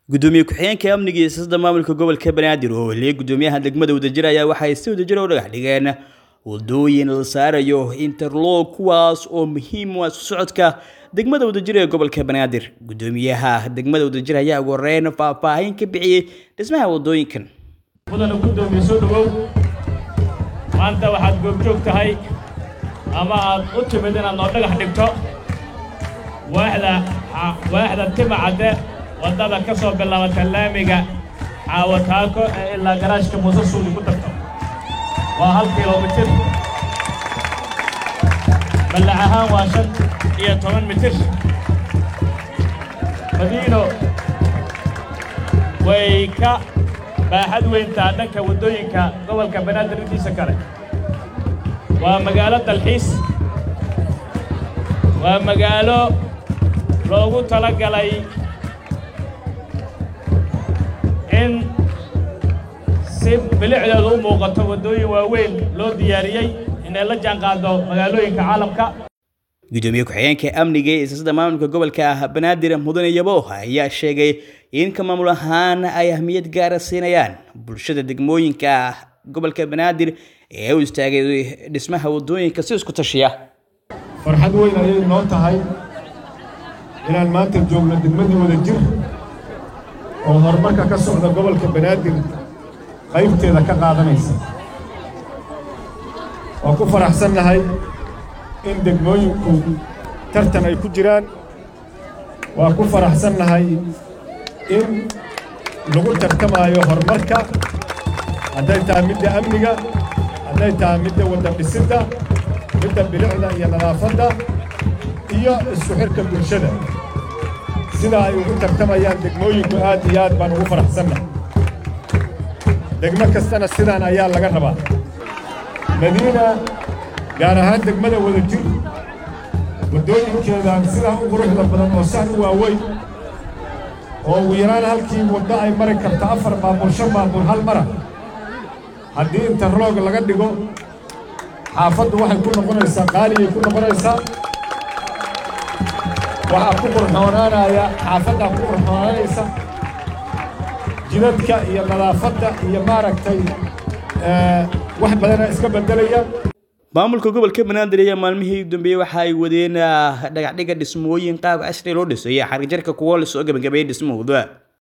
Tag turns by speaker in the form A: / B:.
A: gudoomiye ku-xigeenka amniga iyo siyaasadda maamulka gobolka banaadir oo heliyay gudoomiyaha degmada wadajir ayaa waxay si wadajir u dhagax dhigeen wadooyin la saarayo interlog kuwaas oo muhiim u ah isku socodka degmada wadajir ee gobolka banaadir gudoomiyaha degmada wadajir ayaa ugu horeyn faahfaahin ka bixiyey dhismaha wadooyinkan
B: mudana gudoomiye soo dhawow maanta waxaad goobjoog tahay ama aad u timid inaad noo dhagax dhigto waaxda waaxda tima cadde waddada ka soo bilaabata laamiga caawataako ee ilaa garaashka muuse suuli ku tagto waa hal kilomitir ballac ahaan waa shan iyo toban mitir madiino way ka baaxad weyntaa dhanka waddooyinka gobolka banaadir intiisa kale waa magaalo dalxiis waa magaalo loogu tala galay in si bilicdeedu u muuqato waddooyin waaweyn loo diyaariyey inay la jaanqaado magaalooyinka caalamka
A: gudoomiye ku-xigeenka amniga ee siyaasadda maamulka gobolka banaadir mudane yabo ayaa sheegay in ka maamul ahaan ay ahmiyad gaara siinayaan bulshada degmooyinka gobolka banaadir ee u istaagay dhismaha waddooyinka si isku tashiya
C: farxad weyn ayay noo tahay inaan maanta joogno degmadii wadajir oo horumarka ka socda gobolka banaadir qaybteeda ka qaadanaysa waa ku faraxsannahay in degmooyinku tartan ay ku jiraan waa ku faraxsannahay in lagu tartamaayo horumarka hadday tahay midda amniga hadday tahay midda wadda dhisidda midda bilicda iyo nadaafadda iyo isku xidhka bulshada sidaa ay ugu tartamayaan degmooyinku aad iyo aad baan ugu faraxsannahay degmo kastana sidaan ayaa laga rabaa madiina gaar ahaan degmada wadajir waddooyinkeedaan sidaa u quruxda badan oo saan u waaweyn oo ugu yaraan halkii waddo ay mari karto afar baabuur shan baabuur hal mara haddii interloog laga dhigo xaafaddu waxay ku noqonaysaa qaaliyay ku noqonaysaa waxaa ku qurxoonaanaya xaafaddaa ku qurxoonaanaysa jidadka iyo nadaafadda iyo maaragtay wax badana iska beddelaya
A: maamulka gobolka banaadir ayaa maalmihii dambeeyey waxa ay wadeen dhagaxdhiga dhismooyin qaab casri loo dhisay xarijarka kuwo lasoo gabagabeeyey dhismahooda